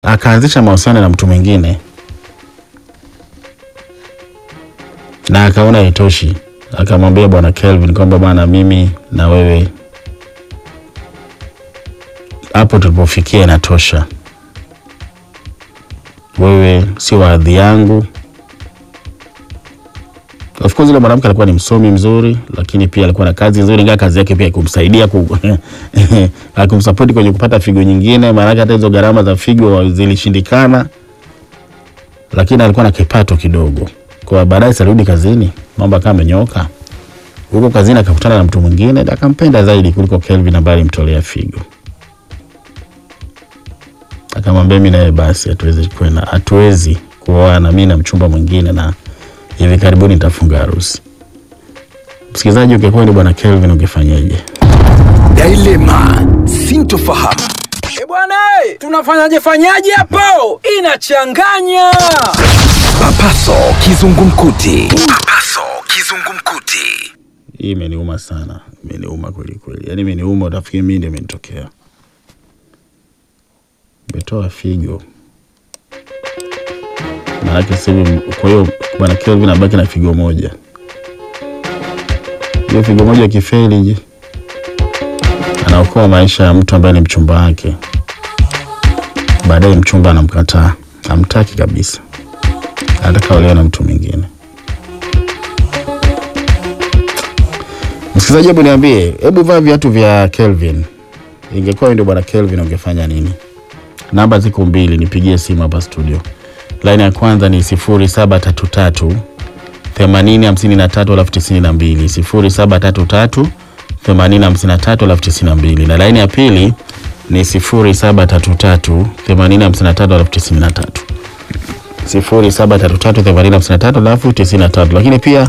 akaanzisha mahusiano na mtu mwingine na akaona haitoshi, akamwambia bwana Kelvin kwamba bwana, mimi na wewe hapo tulipofikia inatosha, wewe sio hadhi yangu. Of course yule mwanamke alikuwa ni msomi mzuri, lakini pia alikuwa na kazi nzuri, ingawa kazi yake pia ikumsaidia ku akumsapoti kwenye kupata figo nyingine, maanake hata hizo gharama za figo zilishindikana, lakini alikuwa na kipato kidogo. Kwa baadaye alirudi kazini, mambo akawa amenyooka. Huko kazini akakutana na mtu mwingine na akampenda zaidi kuliko Kelvin ambaye alimtolea figo. Akamwambia mimi naye basi hatuwezi kwenda, hatuwezi kuoana, mimi na mchumba mwingine na hivi karibuni nitafunga harusi. Msikilizaji, ungekuwa ni bwana Kelvin ungefanyaje? Dilema, sintofahamu. E bwana, eh, tunafanyaje fanyaje hapo? Inachanganya. Papaso kizungumkuti. Papaso kizungumkuti. Hii imeniuma sana, imeniuma kweli kweli, yaani imeniuma, utafikiri mimi ndio imenitokea. Nimetoa figo maanake sasa hivi, kwa hiyo bwana Kelvin abaki na figo moja. Hiyo figo moja ikifeli, je, anaokoa maisha ya mtu ambaye ni mchumba wake. Baadaye mchumba anamkataa, hamtaki kabisa, anataka olewa na mtu mwingine. Msikilizaji, hebu niambie, hebu vaa viatu vya Kelvin. Ingekuwa wewe ndio bwana Kelvin, ungefanya nini? Namba ziko mbili, nipigie simu hapa studio. Laini ya kwanza ni sifuri saba tatu tatu themanini hamsini na tatu alafu tisini na mbili sifuri saba tatu tatu themanini hamsini na tatu alafu tisini na mbili na laini ya pili ni sifuri saba tatu tatu themanini hamsini na tatu alafu tisini na tatu sifuri saba tatu tatu themanini hamsini na tatu alafu tisini na tatu Lakini pia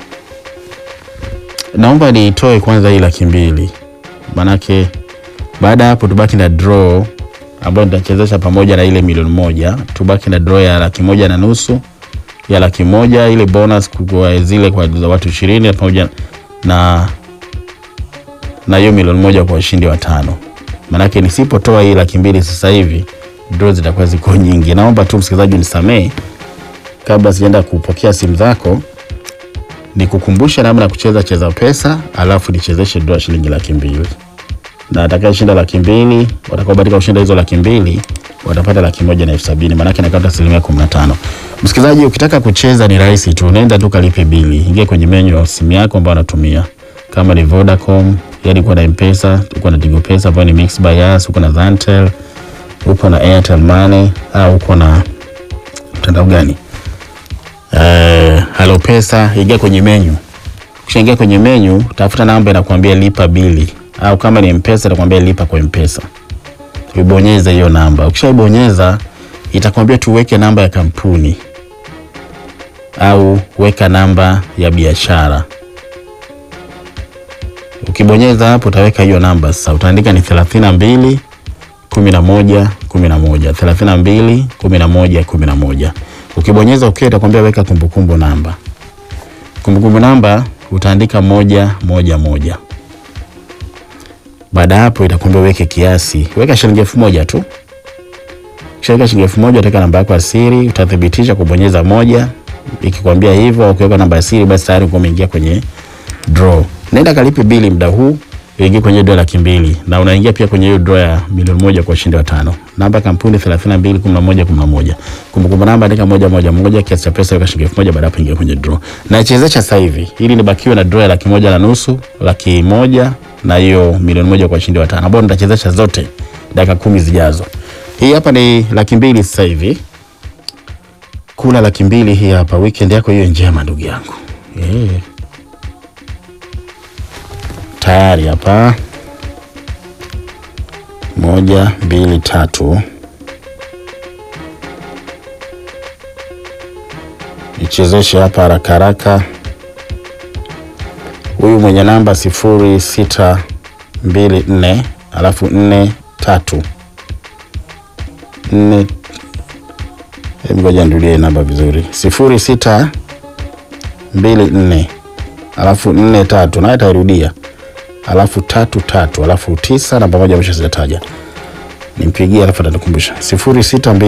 naomba niitoe kwanza hii laki mbili manake baada ya hapo tubaki na draw ambayo nitachezesha pamoja na ile milioni moja. Tubaki na draw ya laki moja na nusu ya laki moja ile bonus kwa zile kwa za watu ishirini pamoja na na hiyo milioni moja kwa washindi watano. Manake nisipotoa hii laki mbili sasa hivi draw zitakuwa ziko nyingi. Naomba tu msikilizaji unisamee, kabla sijaenda kupokea simu zako, nikukumbushe namna ya kucheza cheza pesa, alafu nichezeshe draw ya shilingi laki mbili na atakayeshinda laki mbili watakaobahatika kushinda hizo laki mbili watapata laki moja na elfu sabini maanake nakata asilimia kumi na tano. Msikilizaji, ukitaka kucheza ni rahisi tu, unaenda tu kalipe bili, ingia kwenye menyu ya simu yako ambayo unatumia, kama ni Vodacom, yani uko na Mpesa, uko na Tigo Pesa ambayo ni Mixx by Yas, uko na Zantel, uko na Airtel Money au uko na mtandao gani? Eh, Halo Pesa, ingia kwenye menyu. Ukishaingia kwenye menyu, tafuta namba inakuambia lipa bili au kama ni mpesa itakwambia lipa kwa mpesa. Ibonyeza hiyo namba. Ukishaibonyeza itakwambia tuweke namba ya kampuni au weka namba ya biashara. Ukibonyeza hapo utaweka hiyo namba sasa, utaandika ni 32 11 11 32 11 11. Ukibonyeza okay, itakwambia weka kumbukumbu namba. Kumbukumbu namba utaandika moja moja moja. Baada ya hapo itakwambia uweke kiasi, weka shilingi elfu moja tu. Ukishaweka shilingi elfu moja utaweka namba yako ya siri, utathibitisha kubonyeza moja. Ikikwambia hivyo, ukiweka namba ya siri, basi tayari uko umeingia kwenye draw. Nenda kalipe bili muda huu, uingie kwenye draw laki mbili na unaingia pia kwenye hiyo draw ya milioni moja kwa ushindi wa tano. Namba ya kampuni 32 11 11. Kumbukumbu namba andika moja moja moja, kiasi cha pesa weka shilingi elfu moja baada ya hapo ingia kwenye draw. Na chezesha sasa hivi ili nibakiwe na draw ya laki moja na nusu, laki moja na hiyo milioni moja kwa ushindi wa tano ambao nitachezesha zote dakika kumi zijazo. Hii hapa ni laki mbili sasa hivi, kula laki mbili hii hapa. Weekend yako hiyo njema, ndugu yangu eh. Tayari hapa, moja mbili tatu, nichezeshe hapa haraka haraka huyu mwenye namba sifuri sita mbili nne alafu nne tatu nne. Hebu ngoja nirudia namba vizuri, sifuri sita mbili nne alafu nne tatu, naye tairudia, alafu tatu tatu, alafu tisa, namba moja mwisho sijataja. nimpigie alafu atanikumbusha sifuri sita mbili